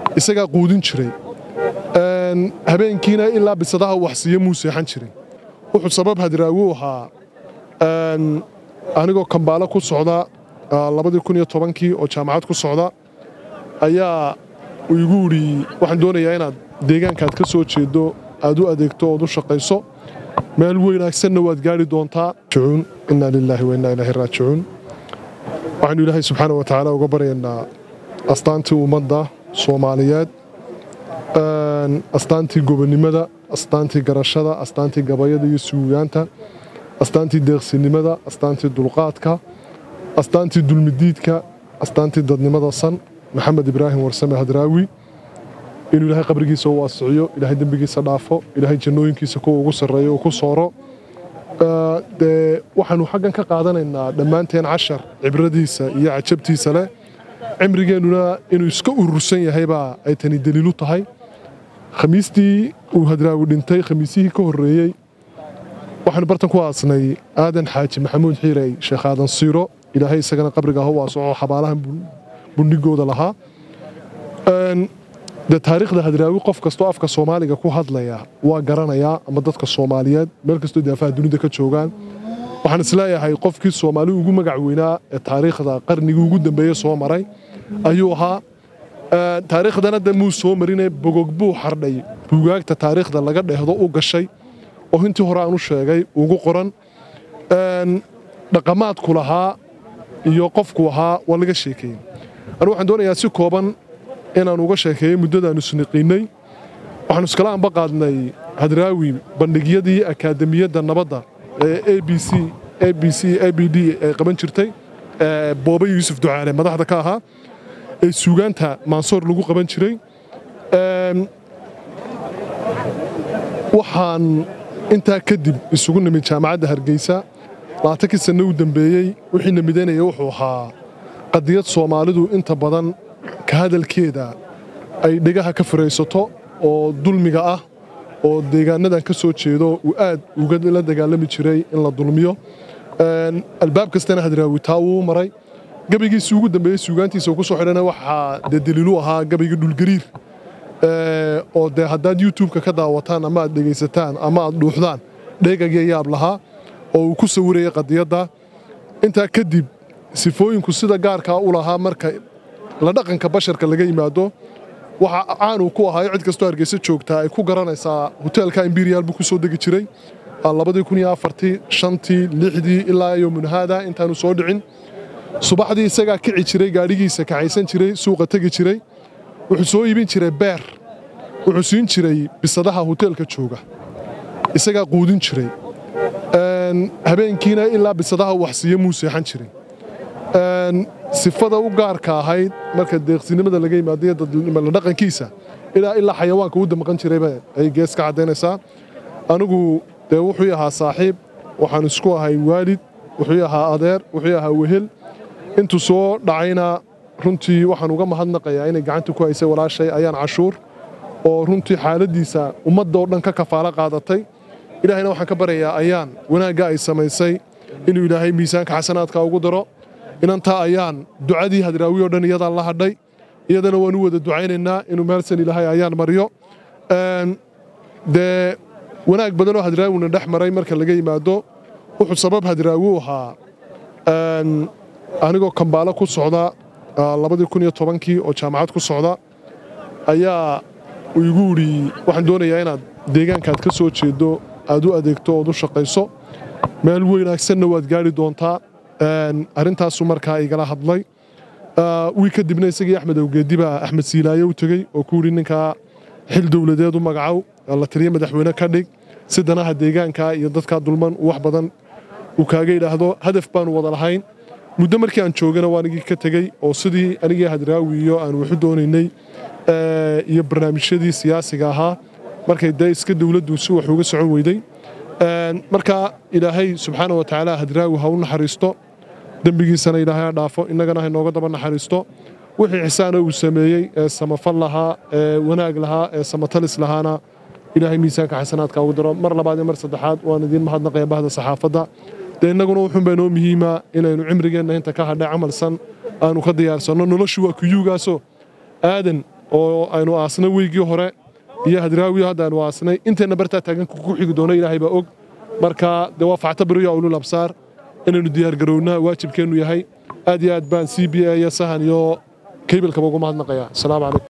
isagaa quudin jiray habeenkiina ilaa bisadaha waxsiiya muu seexan jiray wuxuu sabab hadraawi u ahaa anigoo kambaalo ku socda kii oo jaamacad ku socda ayaa uu igu idhi waxaan doonayaa inaad deegaankaad ka soo jeedo aad u adeegto ood u shaqayso meel weynaagsanna waad gaari doontaa inaa lilaahi wa innaa ilaahi raajicuun waxaynu ilaahay subxaana wa tacaala uga baryaynaa astaantii ummadda soomaaliyeed astaantii gobonnimada astaantii garashada astaantii gabayada iyo suugaanta astaantii deeqsinimada astaantii dulqaadka astaantii dulmidiidka astaantii dadnimada san maxamed ibraahim warsame hadraawi inuu ilaahay qabrigiisa u waasiciyo ilaahay dembigiisa dhaafo ilaahay jannooyinkiisa kuwa ugu sarreeyo uu ku sooro dee waxaanu xaggan ka qaadanaynaa dhammaanteen cashar cibradiisa iyo cajabtiisa leh cimrigeennuna inuu iska urursan yahaybaa ay tani daliilu tahay khamiistii uu hadraawi dhintay khamiisihii ka horreeyey waxaanu bartan ku aasnay aadan xaaji maxamuud xiirey sheekh aadan siiro ilaahay isagana qabriga ha u waasoco xabaalahan bundhigooda lahaa de taariikhda hadraawi qof kastoo afka soomaaliga ku hadlaya waa garanayaa ama dadka soomaaliyeed meel kastoo daafaha dunida ka joogaan waxaan isleeyahay qofkii soomaali ugu magac weynaa ee taariikhda qarnigii ugu dambeeye soo maray ayuu ahaa taariikhdana de muu soo marine bogog buu xardhay buugaagta taariikhda laga dheehdo u gashay oo intii hore aan u sheegay ugu qoran dhaqamaadku lahaa iyo qofku ahaa waa laga sheekeeyey anigu waxaan doonayaa si kooban inaan uga sheekeeyey muddadaannu isniqiinnay waxaanu iskala anba qaadnay hadraawi bandhigyadii akaademiyadda nabadda ee a b c a b c a b d ay qaban jirtay boobe yuusuf ducaale madaxda ka ahaa ee suugaanta maansoor lagu qaban jiray waxaan intaa kadib isugu nimid jaamacadda hargeysa labaatankii sanno u dembeeyey wixii na midaynaya wuxuu ahaa qadiyad soomaalidu inta badan ka hadalkeeda ay dhegaha ka furaysato oo dulmiga ah oo deegaanadan ka soo jeedo uu aad uga la dagaalami jiray in la dulmiyo albaab kastana hadraawi taa wuu maray gabaygiisii ugu dambeeyey suugaantiisa ku soo xidhana waxaa dee daliilu ahaa gabayga dhulgariir oo dee haddaad youtubeka ka daawataan ama aad dhegaysataan ama aad dhuuxdaan dheegagii yaab lahaa oo uu ku sawirayay qadiyadda intaa kadib sifooyinku sida gaarkaa u lahaa marka la dhaqanka basharka laga yimaado waxa caanuu ku ahaayo cid kastoo hargeysa joogtaa ay ku garanaysaa hoteelka imberial buu ku soo degi jiray shantii lixdii ilaa yomunhaada intaanu soo dhicin subaxdii isagaa kici jiray gaadhigiisa kaxaysan jiray suuqa tegi jiray wuxuu soo iibin jiray beer wuxuu siin jiray bisadaha hoteelka jooga isagaa quudin jiray habeenkiina ilaa bisadaha waxsiiya muu seexan jiray sifada u gaarka ahayd marka deeqsinimada laga yimaadiyo dadnimala dhaqankiisa ilaa ilaa xayawaanka u damqan jirayba ay gees ka caddaynaysaa anigu dee wuxuu ahaa saaxiib waxaan isku ahay waalid wuxuu ahaa adeer wuxuu ahaa wehel intuu soo dhacayna runtii waxaan uga mahadnaqayaa inay gacanta ku haysay walaashay ayaan cashuur oo runtii xaaladdiisa ummadda oo dhan ka kafaalo qaadatay ilaahayna waxaan ka baryayaa ayaan wanaagga ay samaysay inuu ilaahay miisaanka xasanaadka ugu daro inantaa ayaan ducadii hadraawi oo dhan iyadaan la hadhay iyadana waan u wada ducaynaynaa inuu meelsan ilaahay ayaan mariyo dee wanaag badan oo hadraawina dhex maray marka laga yimaado wuxuu sabab hadraawi u ahaa anigoo kambaalo ku socda kii oo jaamacad ku socda ayaa uu igu idhi waxaan doonayaa inaad deegaankaad ka soo jeedo aad u adeegto ood u shaqayso meel weynaagsanna waad gaari doontaa arrintaasu markaa igala hadlay wii kadibna isagii axmed awgeedi baa axmed siilaaye u tegey oo ku yidhi ninkaa xil dowladeed u magacow la taliya madaxweyne ka dhig si danaha deegaanka iyo dadkaa dulman wax badan uu kaaga yidhaahdo hadaf baanu wada lahayn muddo markii aan joogana waa anigii ka tegey oo sidii anigii hadraawi iyo aan waxu doonaynay iyo barnaamijyadii siyaasiga ahaa markay dee iska dowladdu si wax uga socon weyday marka ilaahay subxaana wa tacaala hadraawi ha u naxariisto dembigiisana ilaahay ha dhaafo innagana ha inooga daba naxariisto wixii xisaana uu sameeyey ee samafal lahaa ee wanaag lahaa ee samatalis lahaana ilaahay miisaanka xasanaadka ugu daro mar labaad iyo mar saddexaad waan idiin mahadnaqaya bahda saxaafadda dee innaguna wuxuun baa inoo muhiima inaynu cimrigeenna inta ka hadhay camalsan aanu ka diyaarsanno noloshu waa kuyuugaasoo aadan oo aynu aasnay weygii hore iyo hadraawiyo hadda aynu aasnay inteenna bartaa taaganka ku xigi doono ilaahay baa og marka dee waa factabariyo ulul absaar inaynu diyaargarownaa waajibkeennu yahay aad iyo aad baan c b a iyo sahan iyo keybalkaba ugu mahadnaqayaa asalaamu calaykum